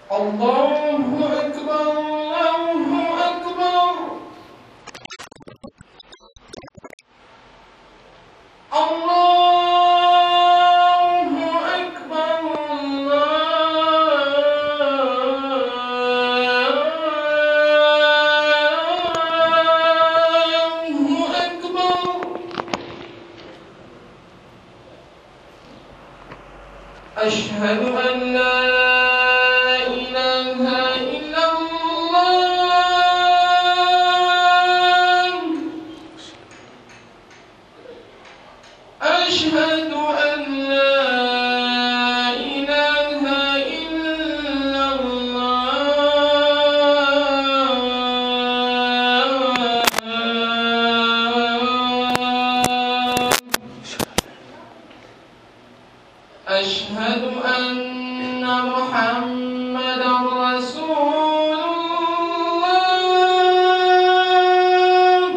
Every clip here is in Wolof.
الله أكبر الله أكبر الله أكبر الله أكبر أشهد أن لا إله إلا الله أشهد أن لا إله إلا الله أشهد أن محمدا رسول الله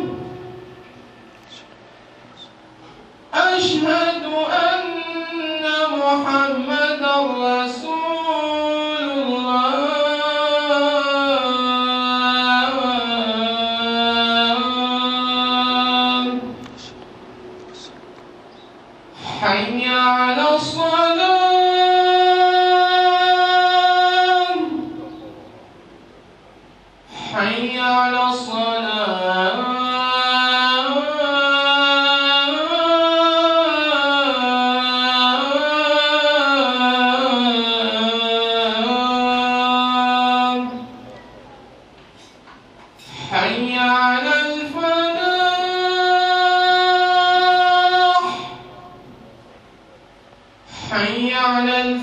أشهد أن محمدا رسول الله حي على الصلاة حي على الصلاة حي على الفلاح حي على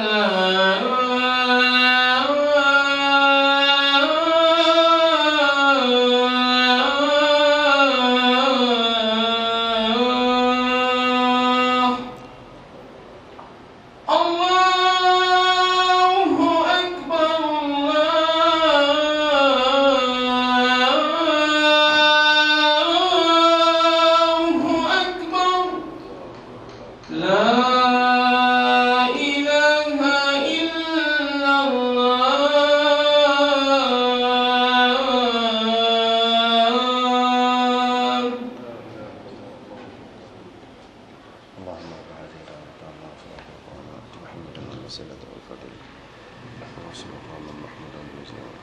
الفلاح الله أكبر الله أكبر لا إله إلا الله اللهم رب هذه الدعوة الله صلاة وقامت محمدا الوسيلة والفضل ورسول محمد محمودا بالزيارة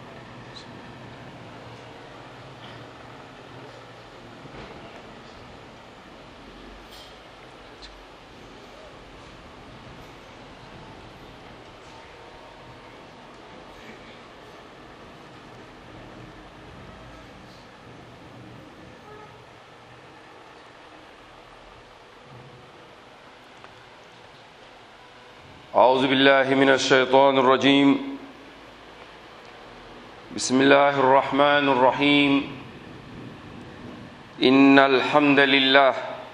أعوذ بالله من الشيطان الرجيم بسم الله الرحمن الرحيم إن الحمد لله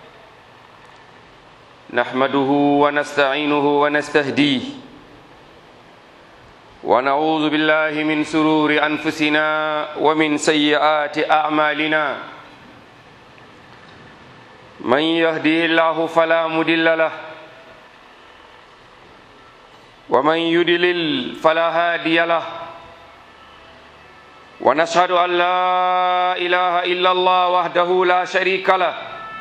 نحمده ونستعينه ونستهديه ونعوذ بالله من سرور أنفسنا ومن سيئات أعمالنا من يهديه الله فلا مضل له ومن يدلل فلا هادي له ونشهد أن لا إله إلا الله وحده لا شريك له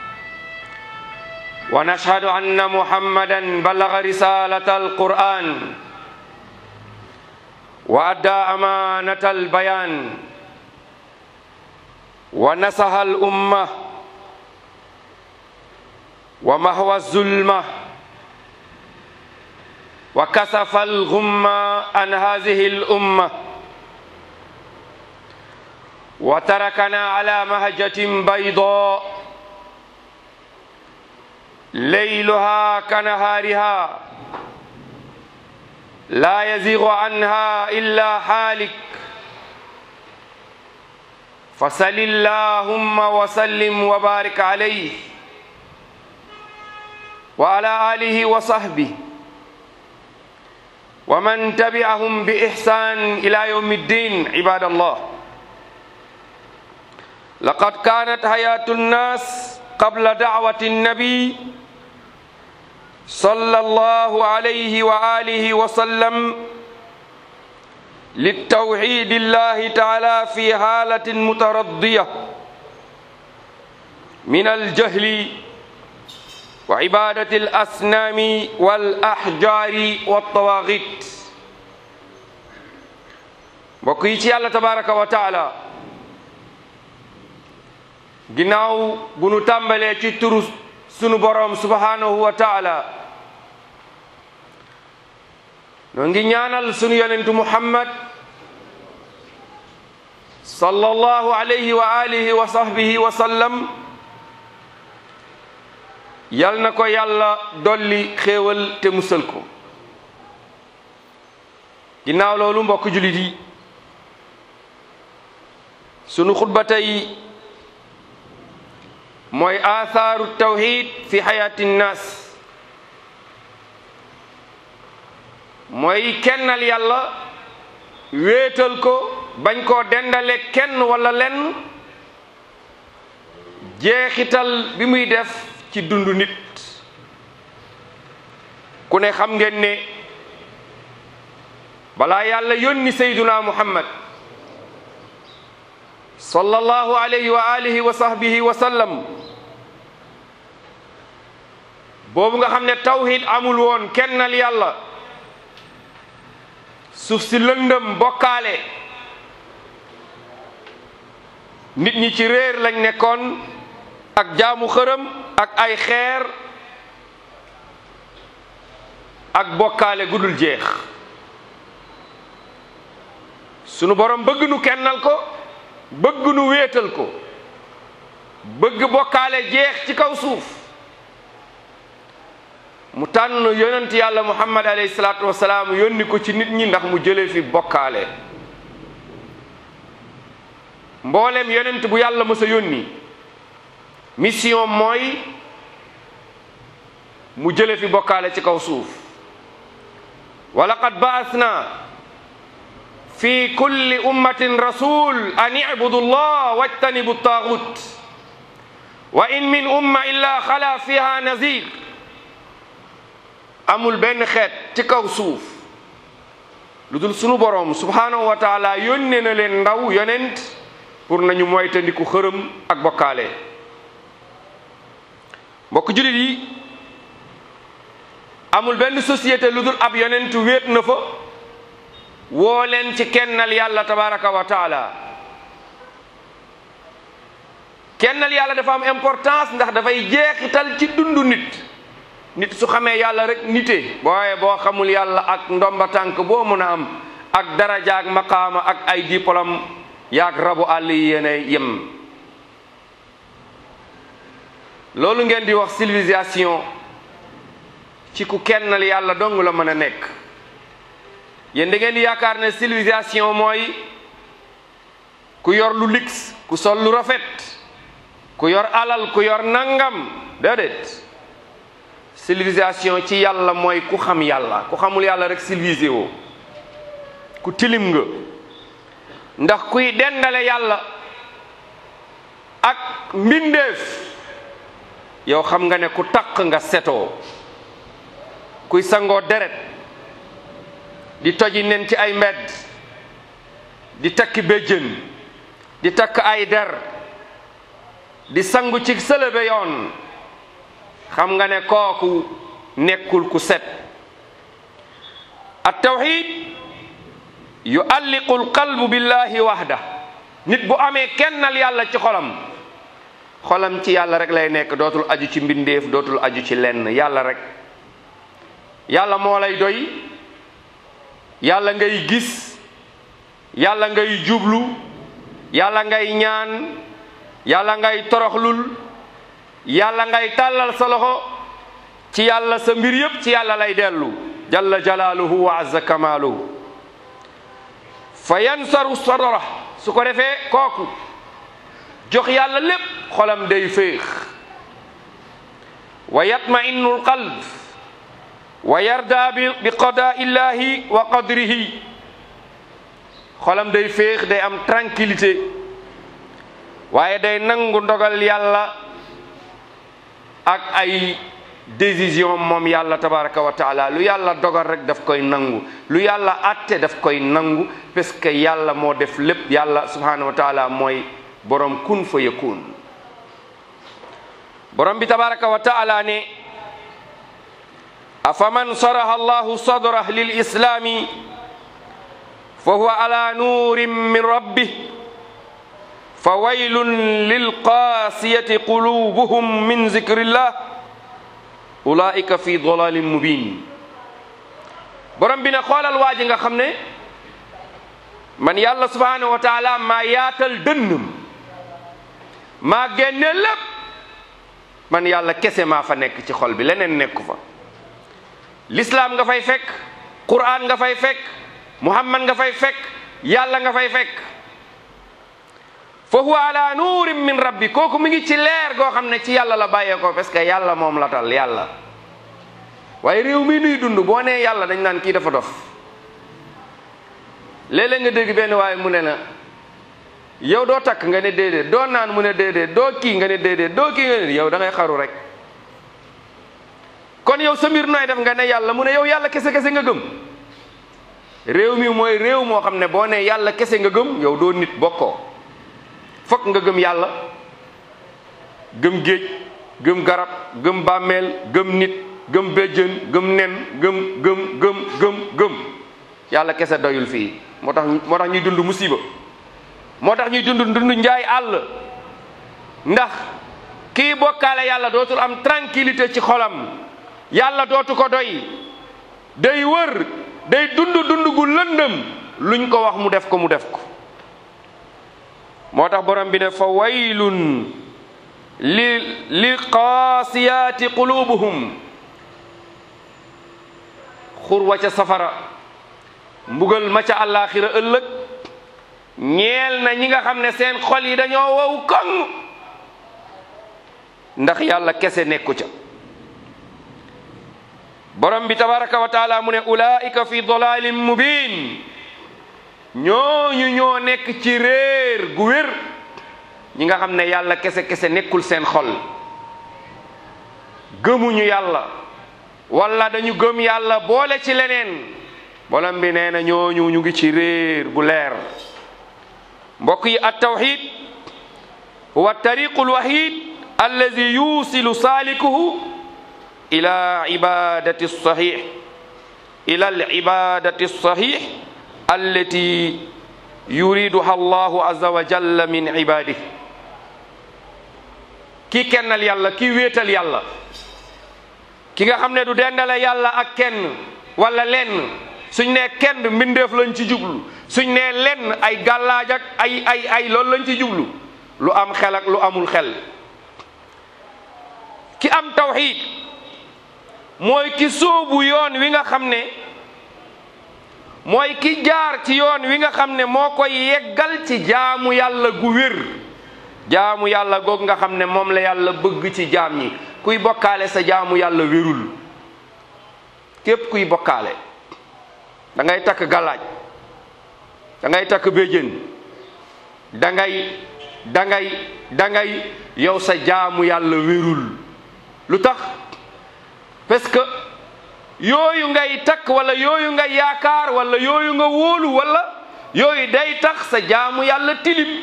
ونشهد أن محمدا بلغ رسالة القرآن وأدى أمانة البيان ونصح الأمة ومهوى الظلمه وكسف الغم عن هذه الأمة وتركنا على مهجة بيضاء ليلها كنهارها لا يزيغ عنها إلا حالك فصل اللهم وسلم وبارك عليه وعلى آله وصحبه ومن تبعهم بإحسان إلى يوم الدين عباد الله لقد كانت حياة الناس قبل دعوة النبي صلى الله عليه وآله وسلم للتوحيد الله تعالى في حالة مترضية من الجهل وعبادة الأصنام والأحجار والطواغيت بقيتي الله تبارك وتعالى ginnaaw bu nu tàmbalee ci turu sunu boroom subhanahu wa taala noo ngi ñaanal sunu yonentu muhammad sallallahu alayhi wa alihi wa sahbihi wa sallam yal na ko yàlla dolli xéewal te musal ko ginnaaw loolu mbokk julit yi sunu xutba tey mooy athaaru tawxid fi xayaati nnaas mooy kennal yàlla wéetal ko bañ koo dendale kenn wala lenn jeexital bi muy def ci dundu nit ku ne xam ngeen ne balaa yàlla yónni sayduna muhammad sallallahu alayhi wa alihi wa sahbihi wa sallam boobu nga xam ne tawhid amul woon kennal yàlla suuf si lëndëm bokkaale nit ñi ci réer lañ nekkoon ak jaamu xërëm ak ay xeer ak bokkaale gudul jeex sunu borom bëgg nu kennal ko bëgg nu wéetal ko bëgg bokkaale jeex ci kaw suuf mu tànn yonent yàlla muhammad alayhi salaatu wasalaam yónni ko ci nit ñi ndax mu jëlee fi bokkaale mboolem yonent bu yàlla mës a yónni mission mooy mu jëlee fi bokkaale ci kaw suuf wa laqad ba'athna fi kulli ummatin rasul an i'budu llah wajtanibu taagut wa in min umma illa xala fiha nazir amul benn xeet ci kaw suuf lu dul sunu boroom subhanahu wa taala yónnee na leen ndaw yonent pour nañu moytandiku xërëm ak bokkaale mbokk jullit yi amul benn société lu dul ab yonent wéet na fa woo leen ci kennal yàlla tabaraka wa taala kennal yàlla dafa am importance ndax dafay jeexital ci dundu nit nit su xamee yàlla rek nite booye boo xamul yàlla ak ndomba tànk boo mën a am ak daraja ak maqaama ak ay diplôme yaag rabu àll yi yéene yem loolu ngeen di wax civilisation ci ku kennal yàlla dong la mën a nekk yéen da ngeen di yaakaar ne civilisation mooy ku yor lu lix ku sol lu rafet ku yor alal ku yor nangam déedéet civilisation ci yàlla mooy ku xam yàlla ku xamul yàlla rek civilisé woo ku tilim nga ndax kuy dendale yàlla ak mbindeef yow xam nga ne ku taq nga setoo kuy sangoo deret di toji nen ci ay mbedd di takki béjjën di takk ay der di sangu ci sëlëbe yoon xam nga ne kooku nekkul ku set at tawxid yualliqu alqalbu billahi wahda nit bu amee kennal yàlla ci xolam xolam ci yàlla rek lay nekk dootul aju ci mbindeef dootul aju ci lenn yàlla rek yàlla moo lay doy yàlla ngay gis yàlla ngay jublu yàlla ngay ñaan yàlla ngay toroxlul yàlla ngay tàllal sa loxo ci yàlla sa mbir yépp ci yàlla lay dellu jalla jalaaluhu wa azza kamaaluhu fa yansaru sadra su ko defee kooku jox yàlla lépp xolam day féex wa yatma'innu alqalb wa yarda bi bi qadaa illahi wa qadrihi xolam day féex day am tranquillité waaye day nangu ndogal yàlla ak ay décision moom yàlla tabaraka wa taala lu yàlla dogal rek daf koy nangu lu yàlla atte daf koy nangu parce que yàlla moo def lépp yàlla subhanahu wa taala mooy borom kun fa yakun borom bi tabaraka wa taala ne afaman saraha allahu sadrah lil islami fa huwa ala nurin min rabbih fa waylun lilqasiyati qulubuhum min zikrillah ulaika fi dalalin mubin borom bi ne xoolal waa ji nga xam ne man yàlla subhanahu wa taala maa yaatal dënnam maa génne lépp man yàlla kese maa fa nekk ci xol bi leneen nekku fa l'islam nga fay fekk quran nga fay fekk muhammad nga fay fekk yàlla nga fay fekk fa huwa ala nuurin min rabbi kooku mi ngi ci leer goo xam ne ci yàlla la bàyyee ko parce que yàlla moom la tal yàlla waaye réew mi nuy dund boo nee yàlla dañ naan kii dafa dof léeg-léeg nga dégg benn waaye mu ne la yow doo takk nga ne déedéet doo naan mu ne déedéet doo kii nga ne déedéet doo kii nga ne yow da ngay xaru rek kon yow sa mbir nooy def nga ne yàlla mu ne yow yàlla kese kese nga gëm réew mi mooy réew moo xam ne boo ne yàlla kese nga gëm yow doo nit bokkoo fokk nga gëm yàlla gëm géej gëm garab gëm bàmmeel gëm nit gëm béjjën gëm nen gëm gëm gëm gëm gëm yàlla kese doyul fii moo tax moo tax ñuy dund musiba moo tax ñuy dund dund njaay àll ndax kii bokkaale yàlla dootul am tranquillité ci xolam yàlla dootu ko doy day wër day dund dund gu lëndëm luñ ko wax mu def ko mu def ko moo tax borom bi ne fa waylun li li qaasiyaati qulubuhum xur wa ca safara mbugal ma ca àllaaxira ëllëg ñeel na ñi nga xam ne seen xol yi dañoo wow koŋ ndax yàlla kese nekku ca borom bi tabaraka wa taala mu ne ulaika fi dalalin mubin ñooñu ñoo nekk ci réer gu wér ñi nga xam ne yàlla kese kese nekkul seen xol gëmuñu yàlla wala dañu gëm yàlla boole ci leneen borom bi nee na ñooñu ñu ngi ci réer bu leer mbokk yi at tawxid huwa tariqu lwahid allazi yusilu salikuhu ila ibadati sahih ila alibadati sahih allati yuriduha allahu azza wa jalla min ibadih ki kennal yàlla ki wéetal yàlla ki nga xam ne du dendale yàlla ak kenn wala lenn suñ nee kenn mbindeef lañ ci jublu suñ nee lenn ay gàllaaj ak ay ay ay loolu lañ ci jublu lu am xel ak lu amul xel ki am tawxiid mooy ki sóobu yoon wi nga xam ne mooy ki jaar ci yoon wi nga xam ne moo koy yeggal ci jaamu yàlla gu wér jaamu yàlla goog nga xam ne moom la yàlla bëgg ci jaam ñi kuy bokkaale sa jaamu yàlla wérul képp kuy bokkaale da ngay takk galaaj da ngay takk béjjén da ngay da ngay da ngay yow sa jaamu yàlla wérul lu tax parce que yooyu ngay takk wala yooyu nga yaakaar wala yooyu nga wóolu wala yooyu day tax sa jaamu yàlla tilim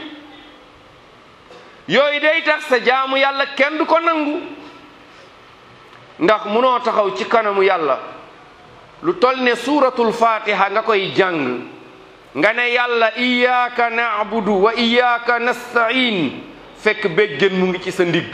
yooyu day tax sa jaamu yàlla kenn du ko nangu ndax munoo taxaw ci kanamu yàlla lu tol ne suuratul fatiha nga koy jàng nga ne yàlla iyyaka na'budu wa iyyaka nasta'in fekk béjjën mu ngi ci sa ndigg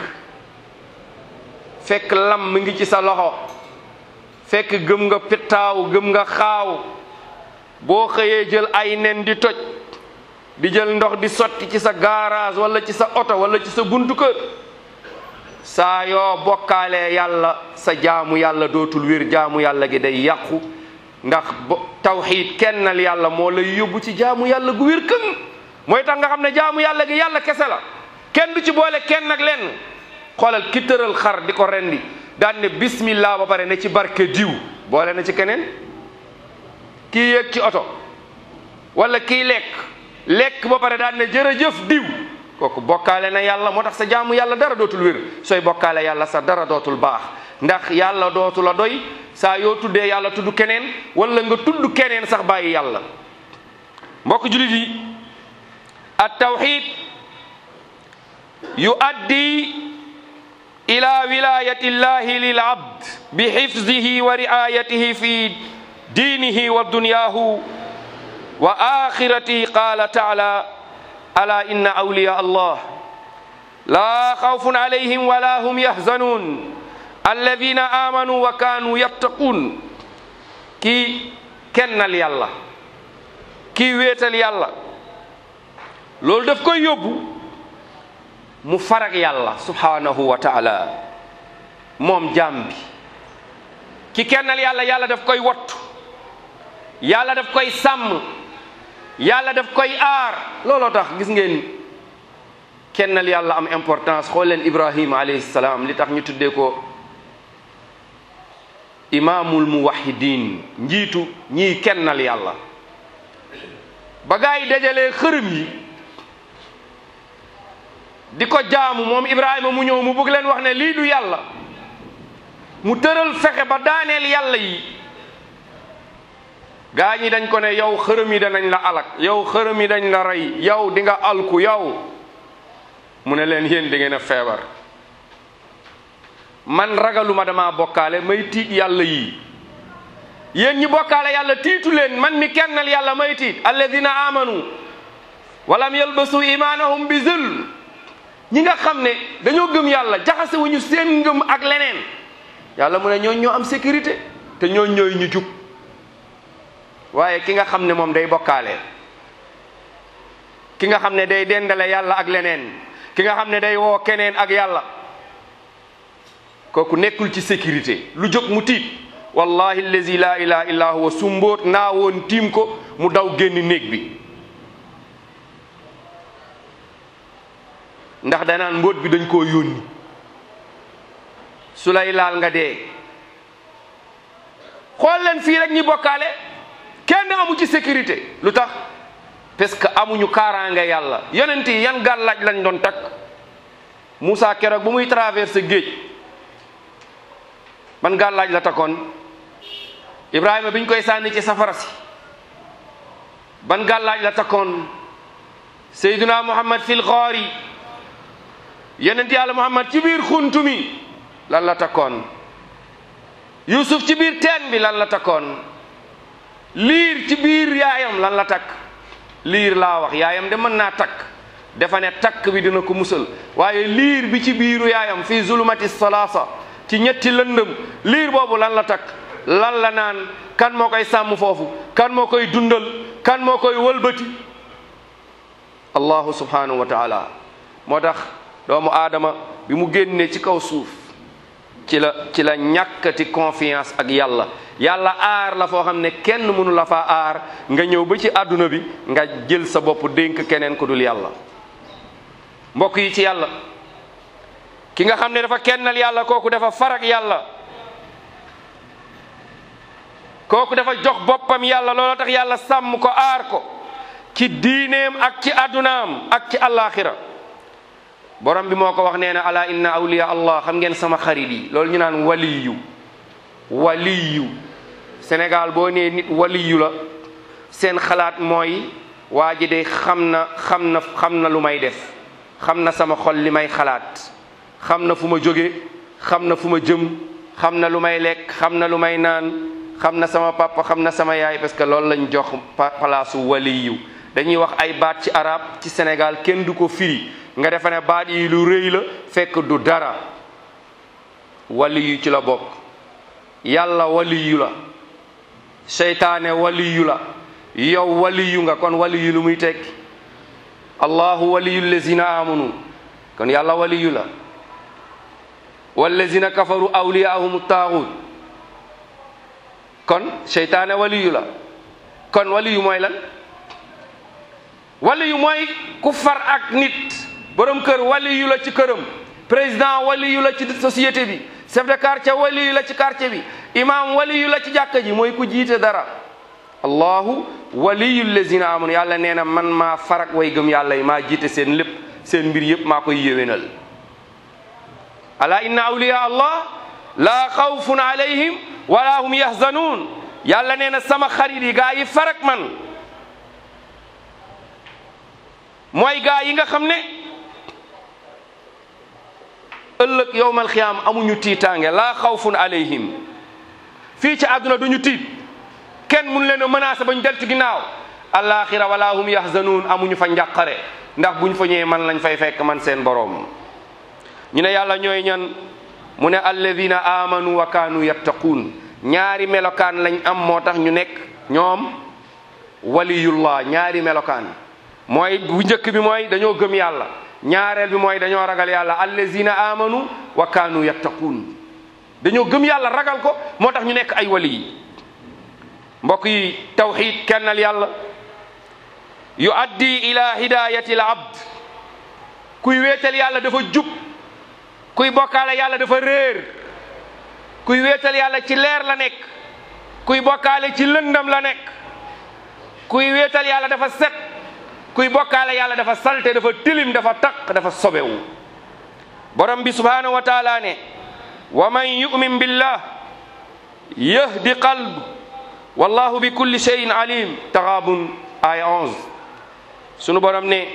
fekk lam mu ngi ci sa loxo fekk gëm nga pittaaw gëm nga xaaw boo xëyee jël ay nen di toj di jël ndox di sotti ci sa garage wala ci sa oto wala ci sa buntu kër saa yoo bokkaalee yàlla sa jaamu yàlla dootul wér jaamu yàlla gi day yàqu ndax bo tawxiid kennal yàlla moo lay yóbbu ci jaamu yàlla gu wér këng mooy tax nga xam ne jaamu yàlla gi yàlla kese la kenn du ci boole kenn ak lenn xoolal ki tëral xar di ko rendi daan ne bismillah ba pare ne ci barke diw boole na ci keneen kii yéeg ci oto wala kii lekk lekk ba pare daan ne jërëjëf diw kooku bokkaale na yàlla moo tax sa jaamu yàlla dara dootul wér sooy bokkaale yàlla sa dara dootul baax ndax yàlla dootu la doy saa yoo tuddee yàlla tudd keneen wala nga tudd keneen sax bàyyi yàlla mbokk julit yi at tawxid yuaddi ila wilayati llahi lil abd bi xifzihi wa riayatihi fi diinihi wa dunyahu wa axiratihi qala taala ala inna awliya allah la xawfun alayhim wala hum yahzanun alladina amanu wa kanu yattaqun kii kennal yàlla kii wéetal yàlla loolu daf koy yóbbu mu farag yàlla subhanahu wa taala moom jaam bi ki kennal yàlla yàlla daf koy wattu yàlla daf koy sàmm yàlla daf koy aar looloo tax gis ngeen kennal yàlla am importance xool leen ibrahima alayhi salaam li tax ñu tuddee ko imaamul muwahidin njiitu ñii kennal yàlla ba gaa yi dajalee xërëm yi di ko jaamu moom ibrahima mu ñëw mu bëgg leen wax ne lii du yàlla mu tëral fexe ba daaneel yàlla yi gaa ñi dañ ko ne yow xërëm yi danañ la alak yow xërëm yi dañ la rey yow di nga alku yow mu ne leen yéen di ngeen a feebar man ragaluma dama bokkaale may tiit yàlla yii yéen ñi bokkaale yàlla tiitu leen man mi kennal yàlla may tiit alladina amanu walam yalbasu imanahum bi zul ñi nga xam ne dañoo gëm yàlla jaxase wuñu seen ngëm ak leneen yàlla mu ne ñooñ ñoo am sécurité te ñooñ ñooy ñu jub waaye ki nga xam ne moom day bokkaale ki nga xam ne day dendale yàlla ak leneen ki nga xam ne day woo keneen ak yàlla kooku nekkul ci sécurité lu jóg mu tiit wallahi allazi la ilaha illa huwa su mbóot naa woon tiim ko mu daw génn néeg bi ndax danaan mbóot bi dañ koo yónni su lay laal nga dee xool leen fii rek ñi bokkaale kenn amu ci sécurité lu tax parce que amuñu kaaraange yàlla yonent yi yan gàllaaj lañ doon takk Moussa keroog bu muy traversé géej ban gàllaaj la takkoon Ibrahima biñ koy sànni ci safara si ban gàllaaj la takkoon Seydina Muhammad fil xoori yonent yàlla Muhammad ci biir xuntu mi lan la takkoon Yusuf ci biir teen bi lan la takkoon liir ci biir yaayam lan la takk liir laa wax yaayam de mën naa takk dafa ne takk bi dina ko musal waaye liir bi ci biiru yaayam fii zulumati salaasa ci ñetti lëndëm liir boobu lan la takk lan la naan kan moo koy sàmm foofu kan moo koy dundal kan moo koy wëlbati allahu subhanahu wa taala moo tax doomu aadama bi mu génnee ci kaw suuf ci la ci la ñàkkati confiance ak yàlla yàlla aar la foo xam ne kenn mënu la faa aar nga ñëw ba ci àdduna bi nga jël sa bopp dénk keneen ku dul yàlla mbokk yi ci yàlla ki nga xam ne dafa kennal yàlla kooku dafa farak yàlla kooku dafa jox boppam yàlla looloo tax yàlla sàmm ko aar ko ci diineem ak ci àddunaam ak ci àllaaxira borom bi moo ko wax nee na ala inna awliya allah xam ngeen sama xarit yi loolu ñu naan waliyu waliyu Sénégal boo nee nit waliyu la seen xalaat mooy waa ji de xam na xam na xam na lu may def xam na sama xol li may xalaat xam na fu ma jóge xam na fu ma jëm xam na lu may lekk xam na lu may naan xam na sama papa xam na sama yaay parce que loolu lañ jox palaasu waliyu dañuy wax ay baat ci arab ci Sénégal kenn du ko firi nga defe ne baat yi lu rëy la fekk du dara waliyu ci la bokk yàlla waliyu la seytaane waliyu la yow waliyu nga kon waliyu lu muy tekki allahu waliyu lazina amanu kon yàlla waliyu la wallazina kafaru awliyaahum taaxut kon seytaane waliyu la kon waliyu mooy lan waliyu mooy ku far ak nit borom kër waliyu la ci këram président waliyu la ci société bi chef de quartier waliyu la ci quartier bi imam waliyu la ci jàkka ji mooy ku jiite dara allahu waliyu lazina amanu yàlla nee na man maa farak way gëm yàlla yi maa jiite seen lépp seen mbir yëpp maa koy yéwénal ala inna awliya allah laa xawfun alayhim wala hum yahzanuun yàlla nee na sama xarit yi gaa yi farak man mooy gaa yi nga xam ne ëllëg yowmal xiyaam amuñu tiitaange laa xawfun alayhim fii ci àdduna duñu tiit kenn mun leen a menacé ba ñu del ci ginnaaw alaxira wala hum yahzanuun amuñu fa njàqare ndax buñ fa ñëwee man lañ fay fekk man seen boroom ñu ne yàlla ñooy ñan mu ne alladina amanu wa kaanu yattaquun ñaari melokaan lañ am moo tax ñu nekk ñoom waliyullah ñaari melokaan mooy bu njëkk bi mooy dañoo gëm yàlla ñaareel bi mooy dañoo ragal yàlla allazina amanu wa kaanu yattaquun dañoo gëm yàlla ragal ko moo tax ñu nekk ay wali yi mbokk yi tawxid kennal yàlla yu addi ila hidayati al abd kuy wéetal yàlla dafa jub kuy bokkaale yàlla dafa réer kuy wéetal yàlla ci leer la nekk kuy bokkaale ci lëndam la nekk kuy wéetal yàlla dafa set kuy bokkaale yàlla dafa salte dafa tilim dafa taq dafa sobewu borom bi subhanahu wa taala ne wa man yu'min billah yahdi qalb wallahu bi kulli shay'in alim taxaabun aya 11 sunu borom ne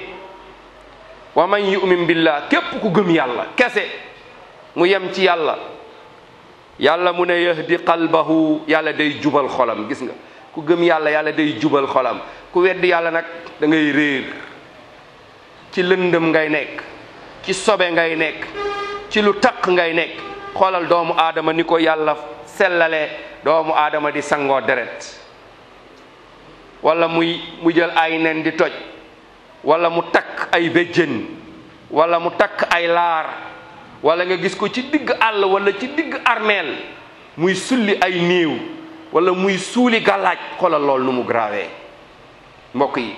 wa man yu'min billah képp ku gëm yàlla kese mu yem ci yàlla yàlla mu ne yahdi qalbahu yàlla day jubal xolam gis nga ku gëm yàlla yàlla day jubal xolam ku weddi yàlla nag da ngay réer ci lëndëm ngay nekk ci sobe ngay nekk ci lu taq ngay nekk xoolal doomu aadama ni ko yàlla sellale doomu aadama di sangoo deret wala muy mu jël ay nen di toj wala mu takk ay béjjën wala mu takk ay laar wala nga gis ko ci digg àll wala ci digg armeel muy sulli ay néew wala muy suuli gàllaaj xoolal lool nu mu grawee mbokk yi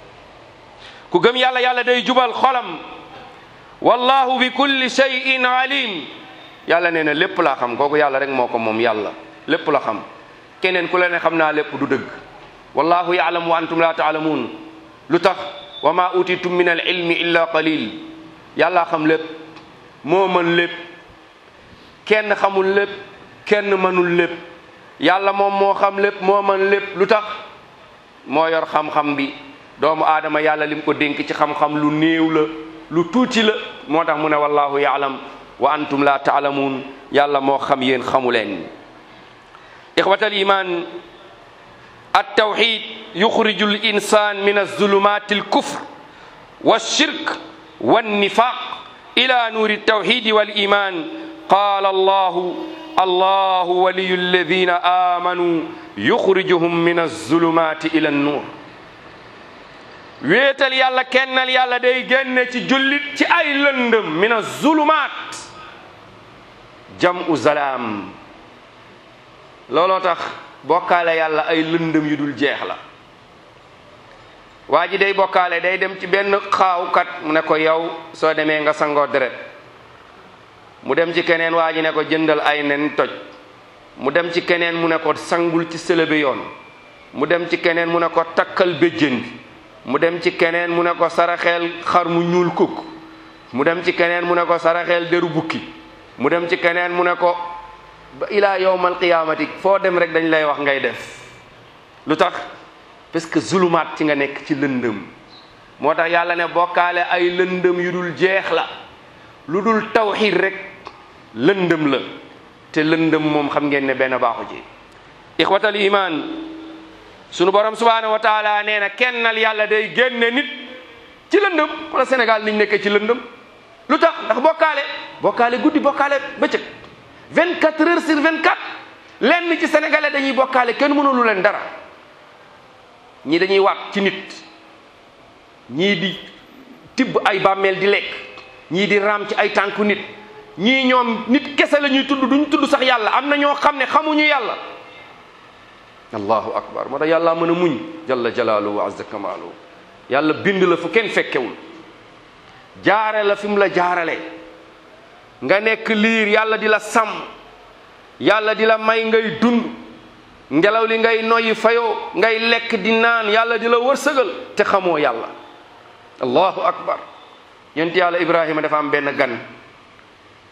ku gëm yàlla yàlla day jubal xolam wallahu bi kulli shay'in alim yàlla nee na lépp laa xam kooku yàlla rek moo ko moom yàlla lépp la xam keneen ku la ne xam naa lépp du dëgg wallahu yaalamu wa antum la taalamuun lu tax wa ma utitum min al ilmi illa qalil yàlla xam lépp moo mën lépp kenn xamul lépp kenn mënul lépp yàlla moom moo xam lépp moo mën lépp lu tax moo yor xam-xam bi doomu aadama yàlla lim ko dénk ci xam-xam lu néew la lu tuuti la moo tax mu ne wallahu yaalam wa antum la taalamuun yàlla moo xam yéen xamu leen ixwatal iman التوحيد يخرج الإنسان من الظلمات الكفر والشرك والنفاق إلى نور التوحيد والإيمان قال الله الله ولي الذين آمنوا يخرجهم من الظلمات إلى النور wéetal yàlla kennal yàlla day génne ci jullit ci ay lëndëm min azulumaat jamu zalaam looloo tax bokkaale yàlla ay lëndëm yu dul jeex la waa ji day bokkaale day dem ci benn xaawkat mu ne ko yow soo demee nga sangoo deret mu dem ci keneen waa ji ne ko jëndal ay nen toj mu dem ci keneen mu ne ko sangul ci sëlëbe yoon mu dem ci keneen mu ne ko takkal béjjén bi mu dem ci keneen mu ne ko saraxeel xar mu ñuul kukk mu dem ci keneen mu ne ko saraxeel deru bukki mu dem ci keneen mu ne ko ba ilaa yowmal qiyaamati foo dem rek dañ lay wax ngay def lu tax parce que zulumaat ci nga nekk ci lëndëm moo tax yàlla ne bokkaale ay lëndëm yu dul jeex la lu dul tawxiid rek lëndëm la te lëndëm moom xam ngeen ne benn baaxu ci ixwatal iman sunu borom subhanahu wa taala nee na kennal yàlla day génne nit ci lëndëm wala Sénégal niñ nekkee ci lëndëm lu tax ndax bokkaale bokkaale guddi bokkaale bëccëg 24 heures sur 24 lenn ci sénégalais dañuy bokkaale kenn mënulu leen dara ñii dañuy waat ci nit ñii di tibb ay bàmmeel di lekk ñii di raam ci ay tànku nit ñii ñoom nit kese la ñuy tudd duñ tudd sax yàlla am na ñoo xam ne xamuñu yàlla allahu akbar moo tax yàlla mën a muñ jalla jalaaluhu wa azza kamaaluhu yàlla bind la fu kenn fekkewul jaare la fi mu la jaarale nga nekk liir yàlla di la sàmm yàlla di la may ngay dund ngelaw li ngay noyyi fayoo ngay lekk di naan yàlla di la wërsëgal te xamoo yàlla allahu akbar yonent yàlla ibrahima dafa am benn gan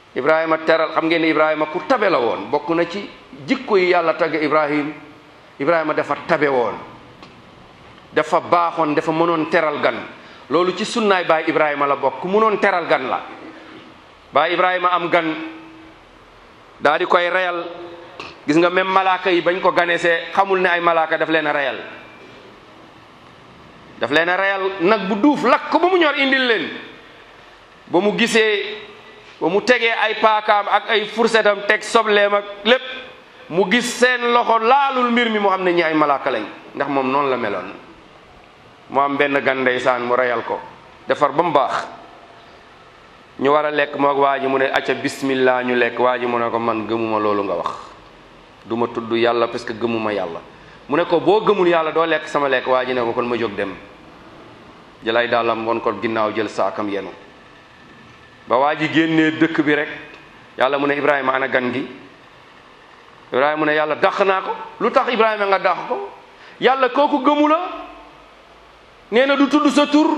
ibrahima teral xam ngeen ne ibrahima ku tabe la woon bokk na ci jikko yi yàlla tagge ibrahim ibrahima dafa tabe woon dafa baaxoon dafa mënoon teral gan loolu ci sunnaay baay ibrahima la bokk ku mënoon teral gan la baay ibrahima am gan daa di koy reyal gis nga même malaaka yi bañ ko ganesee xamul ne ay malaaka daf leen a reyal daf leen a reyal nag bu duuf lakk ko ba mu ñor indil leen ba mu gisee ba mu tegee ay paakaam ak ay fursetam teg sobleem ak lépp mu gis seen loxo laalul mbir mi mu xam ne ñi ay malaaka lañ ndax moom noonu la meloon mu am benn gan ndeysaan mu reyal ko defar ba mu baax ñu war a lekk moog waa ji mu ne acca bismillah ñu lekk waa ji mu ne ko man gëmuma loolu nga wax du ma tudd yàlla parce que gëmuma yàlla mu ne ko boo gëmul yàlla doo lekk sama lekk waa ji ne ko kon ma jóg dem jëlay dàllam won ko ginnaaw jël saakam yenu ba waa ji génnee dëkk bi rek yàlla mu ne ibrahima ana gan gi ibrahima mu ne yàlla dàq naa ko lu tax ibrahima nga dàq ko yàlla kooku gëmu la nee na du tudd sa tur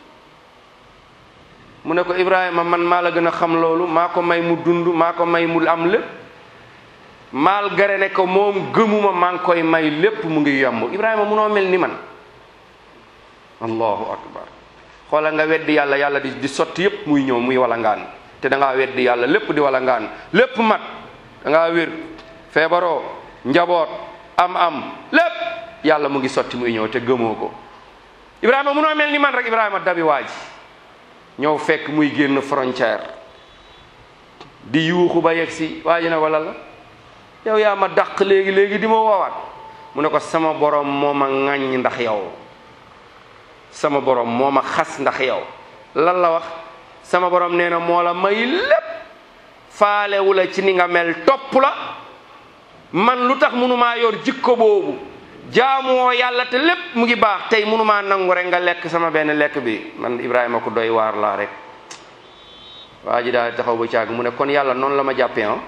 mu ne ko ibrahima man maa la gën a xam loolu maa ko may mu dund maa ko may mu am lépp malgré ne ko moom gëmuma maa ngi koy may lépp mu ngi yomb ibrahima munoo mel ni man allahu akbar xoola nga weddi yàlla yàlla di di sotti yépp muy ñëw muy walangaan te da ngaa weddi yàlla lépp di walangaan lépp mat da ngaa wér feebaroo njaboot am am lépp yàlla mu ngi sotti muy ñëw te gëmoo ko ibrahima munoo mel ni man rek ibrahima dabi waaji ñëw fekk muy génn frontière di yuuxu ba yegg si waa ji ne wala la yow yaa ma dàq léegi léegi di ma woowaat mu ne ko sama borom moo ma ŋàññ ndax yow sama borom moo ma xas ndax yow lan la wax sama borom nee na moo la may lépp faalewu la ci ni nga mel topp la man lu tax mënumaa yor jikko boobu jaamuwoo yàlla te lépp mu ngi baax tey mënumaa nangu rek nga lekk sama benn lekk bi man Ibrahima ku doy waar laa rek waa ji daal taxaw ba caag mu ne kon yàlla noonu la ma jàppee ah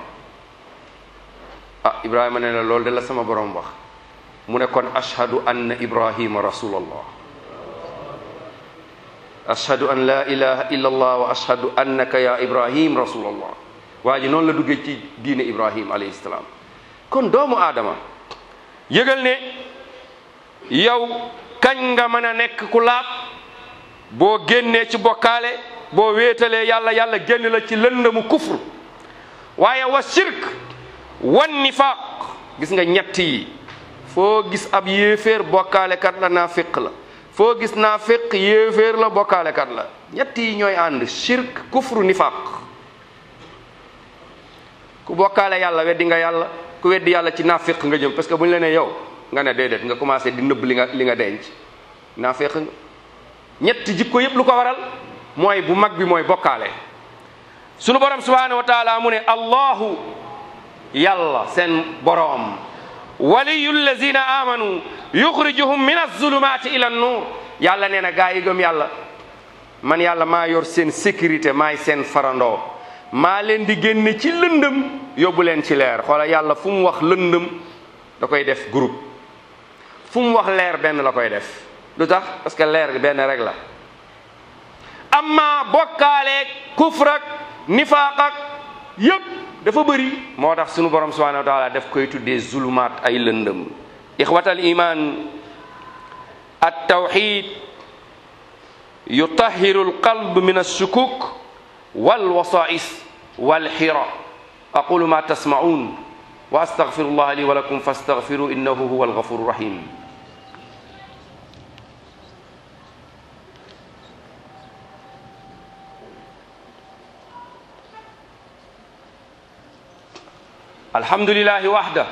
ah Ibrahima ne la loolu de la sama borom wax mu ne kon ashhadu anna Ibrahima rasulallah ashhadu an la ilaha illa allah wa ashhadu annaka ya Ibrahim rasulallah waa ji noonu la duggee ci diine Ibrahim alayhi salaam kon doomu aadama yëgal ne yow kañ nga mën a nekk ku laab boo génnee ci bokkaale boo wéetalee yàlla yàlla génn la ci lëndëmu kufr waaye wa shirk wan nifaaq gis nga ñett yi foo gis ab yéeféer bokkaale kat la naafiq la foo gis naafiq yéeféer la bokkaale kat la ñett yi ñooy ànd shirk kufru nifaaq ku bokkaale yàlla weddi nga yàlla ku weddi yàlla ci naafiq nga jëm parce que bu ñu la nee yow nga ne déedéet nga commencé di nëbb li nga li nga denc naafiq nga ñetti jikko yépp lu ko waral mooy bu mag bi mooy bokkaale sunu borom subhanahu wa taala mu ne allahu yàlla seen boroom waliyu lazina amanu yuxrijuhum min azulumati ila nuur yàlla nee na gaa yi gëm yàlla man yàlla maa yor seen sécurité maay seen farandoo maa leen di génne ci lëndëm yóbbu leen ci leer xoola yàlla fu mu wax lëndëm da koy def groupe fu mu wax leer benn la koy def lu tax parce que leer benn rek la amma bokkaaleeg kufrak nifaaqak yépp dafa bëri moo tax sunu borom subhanahu wa taala daf koy tuddee zulumaat ay lëndëm ixwatal iman at tawxid yutahiru alqalb min alshukuk walwasais walxira aqulu ma tasmaun wa astaghfiru allah li wa lakum fastaghfiru innahu huwa alghafuru rahim الحمد لله وحده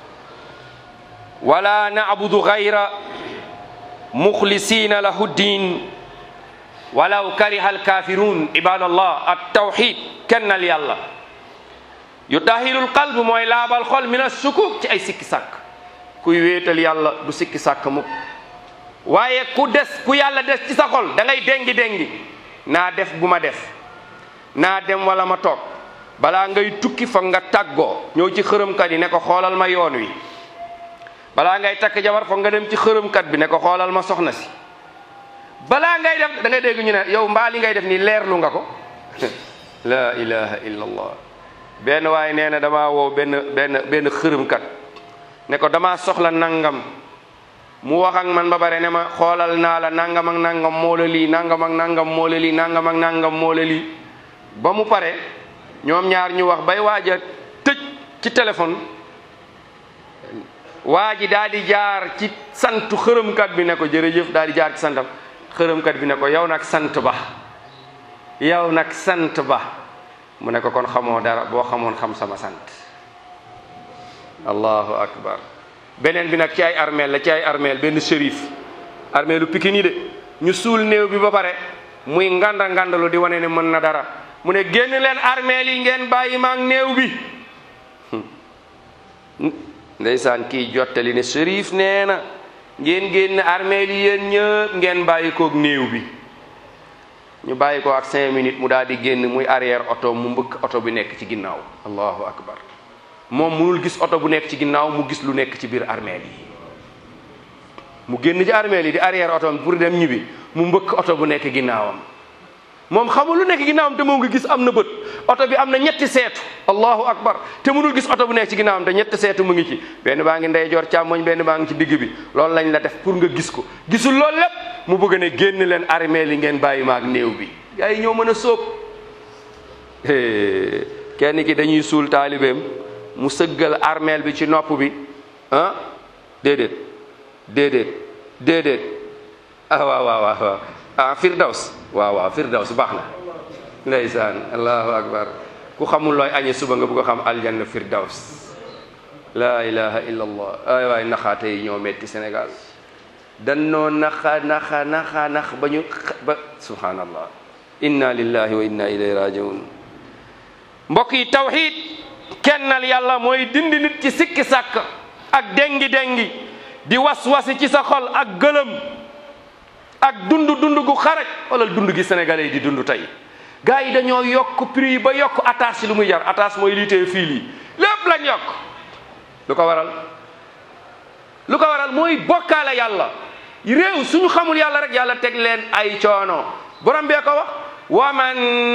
ولا نعبد غير مخلصين له الدين ولو كره الكافرون عباد الله التوحيد كن يلا يطهر القلب موي لابال خول من الشكوك ci ay sikki sak kuy wéetal yàlla du sikki sàkk mukk waaye ku des ku yàlla des ci sa xol da ngay dengi dengi naa def bu ma def naa dem wala ma toog balaa ngay tukki foog nga tàggoo ñëw ci xërëmkat yi ne ko xoolal ma yoon wi balaa ngay takk jabar foog nga dem ci xërëmkat bi ne ko xoolal ma soxna si balaa ngay def da ngay dégg ñu ne yow mbaa li ngay def nii leerlu nga ko la ilaha illa allah benn waaye nee na damaa woo benn benn benn xërëmkat ne ko damaa soxla nangam mu wax ak man ba bare ne ma xoolal naa la nangam ak nangam moo la lii nangam ak nangam moo la lii nangam ak nangam moo la lii ba mu pare ñoom ñaar ñu wax bay waaj a tëj ci téléphone waa ji daal di jaar ci santu xërëmkat bi ne ko jërëjëf daal di jaar ci santam xërëmkat bi ne ko yow nag sant ba yow nag sant ba mu ne ko kon xamoo dara boo xamoon xam sama sant allahu akbar beneen bi nag ci ay armeel la ci ay armeel benn shérif armeelu Pikine yi de ñu suul néew bi ba pare muy nganda ngandalu di wane ne mën na dara mu ne génn leen armeel yi ngeen bàyyi maag néew bi ndeysaan kii jottali ne shérif nee na ngeen génn armeel yi yéen ñëpp ngeen bàyyi koog néew bi ñu bàyyi ko ak cinq minutes mu daal di génn muy arrière oto mu mbëkk oto bi nekk ci ginnaaw allahu akbar moom munul gis oto bu nekk ci ginnaaw mu gis lu nekk ci biir armeel yi mu génn ci armeel yi di arrière oto pour dem ñibbi mu mbëkk oto bu nekk ginnaawam moom xamul lu nekk ginnaawam te moo ngi gis am na bët oto bi am na ñetti seetu allahu akbar te munul gis oto bu nekk ci ginnaawam te ñetti seetu mu ngi ci benn baa ngi ndeyjoor càmmoñ benn baa ngi ci digg bi loolu lañ la def pour nga gis ko gisul loolu lépp mu bëgg ne génn leen armeel yi ngeen bàyyi maag néew bi gars yi ñoo mën a sóob kenn ki dañuy suul taalibeem mu sëggal armeel bi ci nopp bi ah déedéet déedéet déedéet ah waaw waaw waaw ah firdaws waaw waaw firdaws baax na ndeysaan allahu akbar ku xamul looy añe suba nga bëgg a xam aljanna firdaws la ilaha illa allah ay waay naxaate yi ñoo metti Sénégal dannoo naxa naxa naxa nax ba ñu ba subhanallah inna lillahi wa inna ilayhi rajiun mbokk yi tawxid kennal yàlla mooy dindi nit ci sikki sàkk ak dengi dengi di was-wasi ci sa xol ak gëlëm ak dund dund gu xaraj wala dund gi sénégalais yi di dund tey gars yi dañoo yokk prix yi ba yokk attache lu muy jar attache mooy liitee fii lii lépp lañ yokk lu ko waral lu ko waral mooy bokkaale yàlla réew suñu xamul yàlla rek yàlla teg leen ay coono borom bee ko wax wa man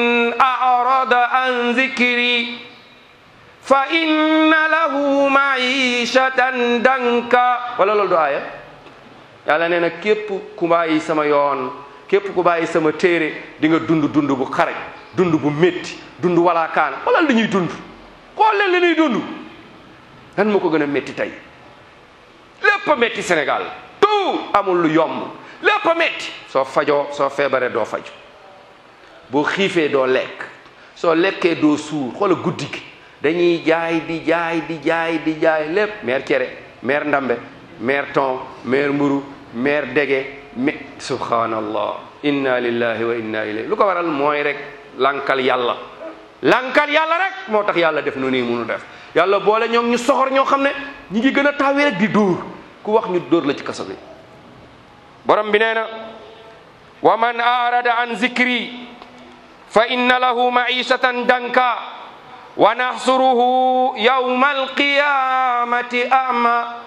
arada an zikri fa inna lahu maishatan danka wala loolu du aaya yàlla nee na képp ku bàyyi sama yoon képp ku bàyyi sama téere di nga dund dund bu xaraj dund bu métti dund walaakaan wala li ñuy dund xool leen li ñuy dund lan moo ko gën a métti tey lépp a métti Sénégal tout amul lu yomb lépp a métti soo fajoo soo feebaree doo faju boo xiifee doo lekk soo lekkee doo suur xoola guddi gi dañuy jaay di jaay di jaay di jaay lépp meer cere meer ndambe meer ton meer mburu meer dege me subhanallah inna lillahi wa inna ilayhi lu ko waral mooy rek lankal yàlla lankal yàlla rek moo tax yàlla def nu nii munu def yàlla boole ñoom ñu soxor ñoo xam ne ñi ngi gën a taawee rek di dóor ku wax ñu dóor la ci kaso bi borom bi nee na wa man arada an zikri fa inna lahu maishatan danka wa nahsuruhu yawma alqiyamati ama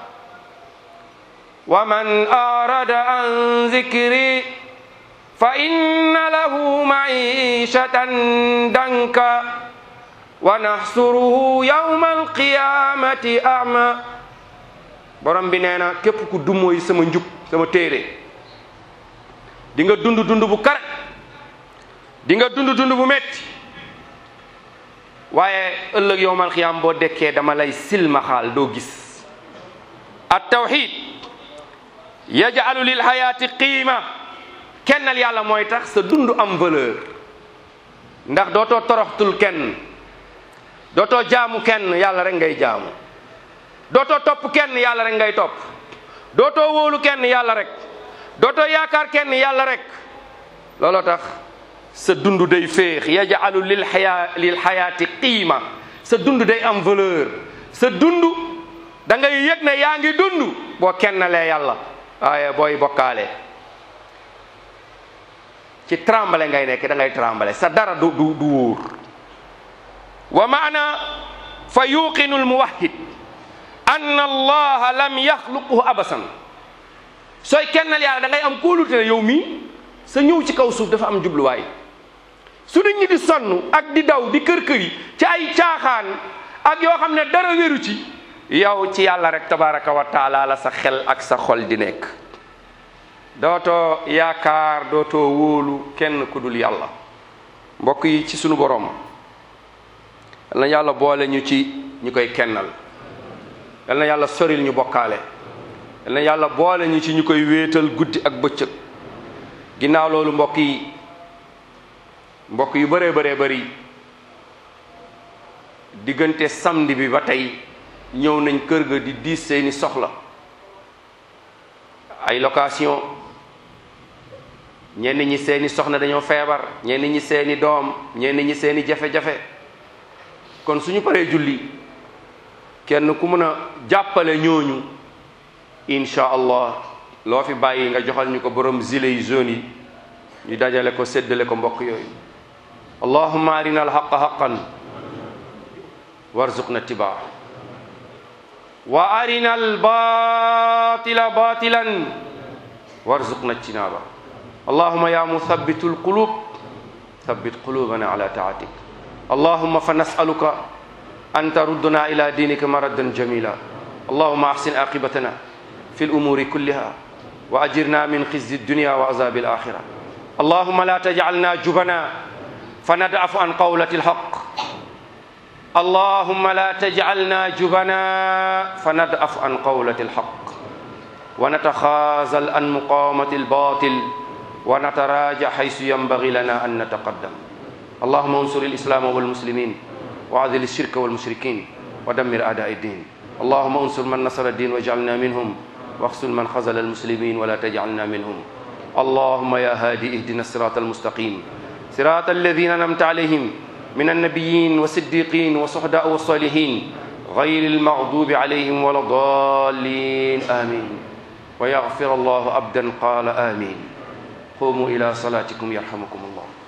wa man arada an zikri fa inna lahu maishatan danka wa nahsuruhu yawma alqiyamati ama borom bi nee na képp ku dumooy sama njub sama téere di nga dund dund bu kare di nga dund dund bu metti waaye ëllëg yowmal xiyaam boo dekkee dama lay silmaxaal doo gis at tawxid yajalu lil xayaati qiima kennal yàlla mooy tax sa dund am valeur ndax dootoo toroxtul kenn dootoo jaamu kenn yàlla rek ngay jaamu dootoo topp kenn yàlla rek ngay topp dootoo wóolu kenn yàlla rek dootoo yaakaar kenn yàlla rek looloo tax sa dund day féex yajalu lil xayaa lil xayaati qiima sa dund day am valeur sa dund da ngay yëg ne yaa ngi dund boo kennalee yàlla waaye booy bokkaale ci trembale ngay nekk da ngay trembale sa dara du du du wóor wa maana fa yuqinu almuwahhid anna allaha lam yaxluquhu abasan sooy kennal yàlla da ngay am kóolute ne yow mii sa ñëw ci kaw suuf dafa am jubluwaay su nit ñi di sonn ak di daw di kër kër yi ci ay caaxaan ak yoo xam ne dara wéru ci yow ci yàlla rek tabaraka wa taala la sa xel ak sa xol di nekk dootoo yaakaar dootoo wóolu kenn ku dul yàlla mbokk yi ci sunu borom yal na yàlla boole ñu ci ñu koy kennal yal na yàlla soril ñu bokkaale yal na yàlla boole ñu ci ñu koy wéetal guddi ak bëccëg ginnaaw loolu mbokk yi mbokk yu bëree bëree bëri diggante samedi bi ba tey ñëw nañ kër ga di diis seeni soxla ay location ñenn ñi seeni soxna dañoo feebar ñenn ñi seeni doom ñenn ñi seeni jafe-jafe kon suñu paree julli kenn ku mën a jàppale ñooñu incha allah loo fi bàyyi nga joxal ñu ko borom gilet yu jaune yi ñu dajale ko séddale ko mbokk yooyu allahumma arina alhaqa haqan warzuqna tibaa wa arina albatila batilan warzuqna ijtinaba allahumma ya muthabbitu alqulub thabbit qulubana ala taatik allahumma fa nasaluka an tarudduna ila dinika maraddan jamila allahumma ahsin aqibatana fi الأمور كلها وأجرنا من خزي الدنيا وعذاب الآخرة اللهم لا تجعلنا جبنا فندعف عن قولة الحق اللهم لا تجعلنا جبنا فندعف عن قولة الحق ونتخاذل عن مقاومة الباطل ونتراجع حيث ينبغي لنا أن نتقدم اللهم انصر الإسلام والمسلمين وعذل الشرك والمشركين ودمر أعداء الدين اللهم انصر من نصر الدين واجعلنا منهم واخذل من خذل المسلمين ولا تجعلنا منهم اللهم يا هادي اهدنا الصراط المستقيم صراط الذين انعمت عليهم من النبيين والصديقين والصحداء والصالحين غير المغضوب عليهم ولا الضالين امين ويغفر الله عبدا قال امين قوموا الى صلاتكم يرحمكم الله